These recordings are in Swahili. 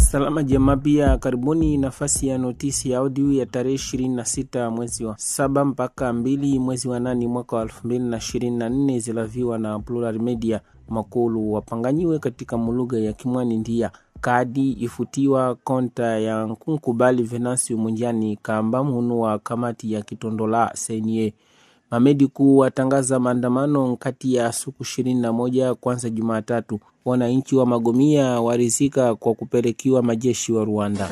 Salama jamaa, pia karibuni nafasi ya notisi ya audio ya tarehe 26 mwezi wa saba mpaka mbili mwezi wa nane mwaka wa 2024 zilaviwa na Plural Media. Makulu wapanganyiwe katika mulugha ya Kimwani ndia kadi ifutiwa konta ya nkukubali Venancio Munjani kamba munu wa kamati ya kitondola senye Mamedi kuu watangaza maandamano kati ya siku ishirini na moja kwanza Jumatatu. Wananchi wa Magomia warizika kwa kupelekiwa majeshi wa Rwanda.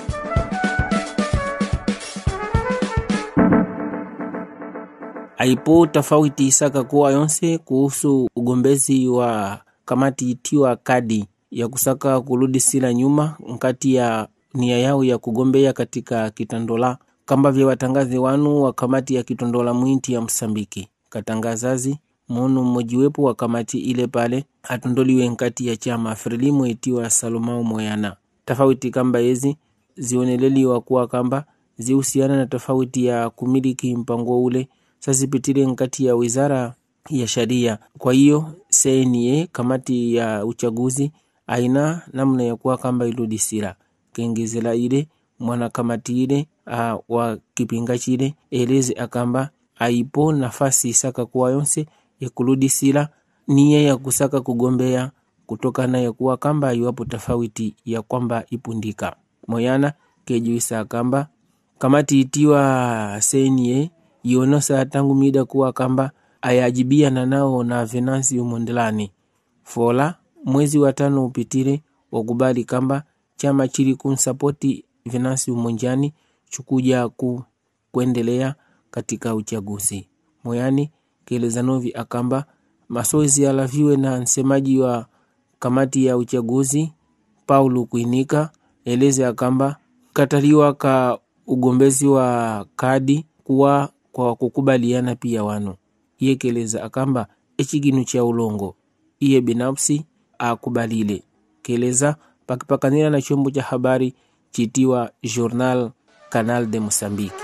Aipo tofauti isaka kuwa yonse kuhusu ugombezi wa kamati itiwa kadi ya kusaka kurudi sila nyuma nkati ya nia yao ya kugombea katika kitandola kamba vya watangazi wanu wa kamati ya kitondola mwinti ya Msambiki katangazazi munu mmojiwepo wa kamati ile pale atondoliwe nkati ya chama Frelimu itiwa Salomao Moyana. Tofauti kamba yezi zioneleliwa kuwa kamba zihusiana na tofauti ya kumiliki mpango ule sazipitile nkati ya wizara ya sharia. Kwa hiyo CNA kamati ya uchaguzi aina namna ya kuwa kamba iludisira kengezela ile mwana kamati ile uh, wa kipinga chile eleze akamba aipo nafasi isaka kuwa yonse yakuludisila niya ya kusaka kugombea kutokana ya kuwa kamba iwapo tofauti ya kwamba ipundika moyana kejuisa kamba kamati itiwa senie ionosa tangu mida kuwa kamba ayajibia na nao na Venancio Mondelani fola mwezi wa tano upitile wakubali kamba chama chili kunsapoti Venancio Monjani chukuja ku kuendelea katika uchaguzi moyani kelezanovi akamba masoezi alaviwe na msemaji wa kamati ya uchaguzi Paulo Kuinika eleze akamba kataliwa ka ugombezi wa kadi kuwa kwa kukubaliana pia wanu iye keleza akamba echiginu cha ulongo iye binafsi akubalile keleza pakipakanila na chombo cha habari chitiwa Journal Canal de Mosambiki.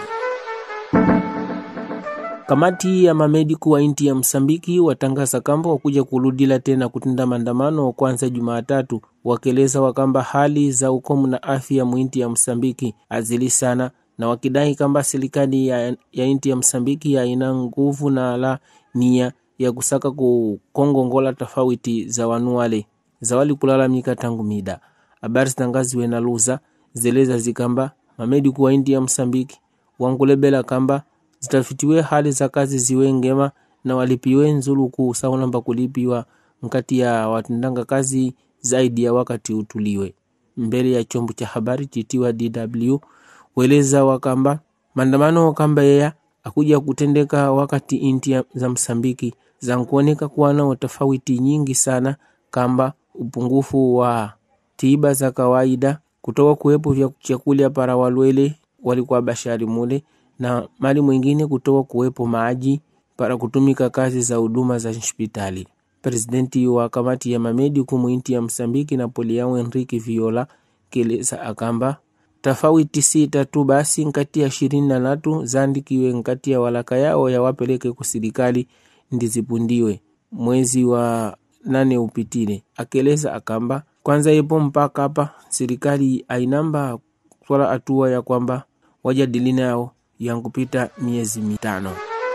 Kamati ya mamediku wa inti ya Msambiki watangaza kamba wakuja kuludila tena kutenda maandamano kwanza Jumatatu, wakeleza wakamba hali za ukomu na afya muinti ya Msambiki azili sana, na wakidai kamba serikali ya, ya inti ya Msambiki haina nguvu na la nia ya kusaka kukongongola tofauti za wanuwale zawali kulalamika tangu mida. Habari zitangaziwe na luza zeleza zikamba mamediku wa inti ya Msambiki wankulebela kamba zitafitiwe hali za kazi ziwe ngema na walipiwe nzuluku saunamba kulipiwa nkati ya watendanga kazi zaidi ya wakati utuliwe mbele ya chombo cha habari chitiwa DW weleza wakamba maandamano kamba yeya akuja kutendeka wakati inti za Msambiki za nkuoneka kuwa nao tofauti nyingi sana kamba upungufu wa tiba za kawaida kutoka kuwepo vya chakula para walwele walikuwa bashari mule na mali mwingine kutoka kuwepo maji para kutumika kazi za huduma za hospitali. Presidenti wa kamati ya mamedi kumwinti ya Msambiki Napoleão Henrique Viola keleza akamba tofauti sita tu basi nkati ya ishirini na tatu zandikiwe nkati ya walaka yao ya wapeleke kuserikali ndizipundiwe mwezi wa nane upitile. Akeleza akamba kwanza yepo mpaka hapa serikali ainamba swala hatua ya kwamba wajadili nao yankupita miezi mitano.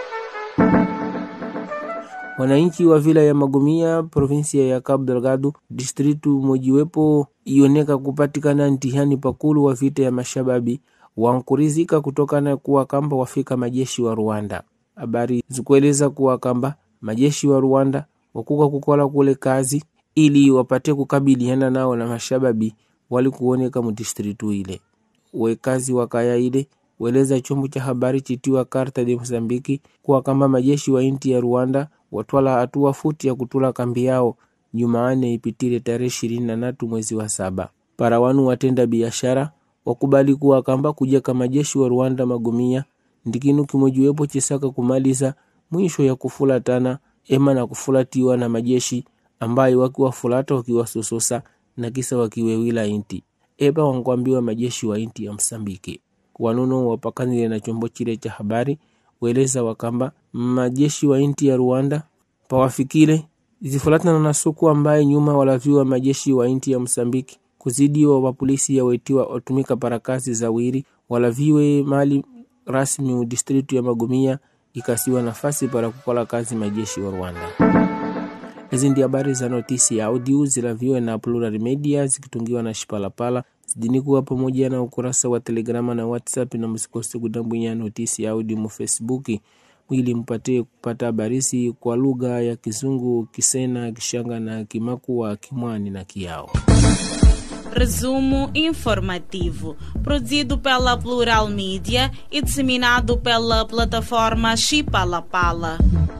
Wananchi wa vila ya Magomia, provinsia ya Cabo Delgado, distritu mojiwepo ioneka kupatikana ntihani pakulu wa vita ya mashababi wankurizika kutokana kuwa kamba wafika majeshi wa Rwanda. Habari zikueleza kuwa kamba majeshi wa Rwanda wakuka kukola kule kazi ili wapate kukabiliana nao na mashababi walikuoneka mudistritu ile wekazi wa kaya ile weleza chombo cha habari chitiwa Karta de Mozambiki kuwa kama majeshi wa inti ya Rwanda watwala hatua futi ya kutula kambi yao Jumaane ipitile tarehe ishirini na tatu mwezi wa saba. Para wanu watenda biashara wakubali kuwa kamba kuja kama majeshi wa Rwanda Magomia ndikinu kimojiwepo chisaka kumaliza mwisho ya kufulatana ema na kufulatiwa na majeshi ambayo wakiwafulata wakiwasososa na kisa wakiwewila inti eba wankwambiwa majeshi wa inti ya Msambiki wanuno wapakanile na chombo chile cha habari weleza wakamba majeshi wa inti ya Rwanda pawafikile zifuatana na suku ambaye nyuma walaviwa majeshi wa inti ya Msambiki kuzidiwa wa polisi yawetiwa otumika para kazi za wiri walaviwe mali rasmi distritu ya Magomia ikasiwa nafasi para kukola kazi majeshi wa Rwanda. Hizi ndi habari za notisi ya audio zilaviwe na Plural Media zikitungiwa na Shipalapala zidini kuwa pamoja na ukurasa wa Telegrama na WhatsApp, na msikose kudambwinya notisi ya audio mu Facebook ili mpate kupata habarisi kwa lugha ya Kizungu, Kisena, Kishanga na Kimakua, Kimwani na Kiao. Resumo informativo, produzido pela Plural Mídia e disseminado pela plataforma Chipalapala.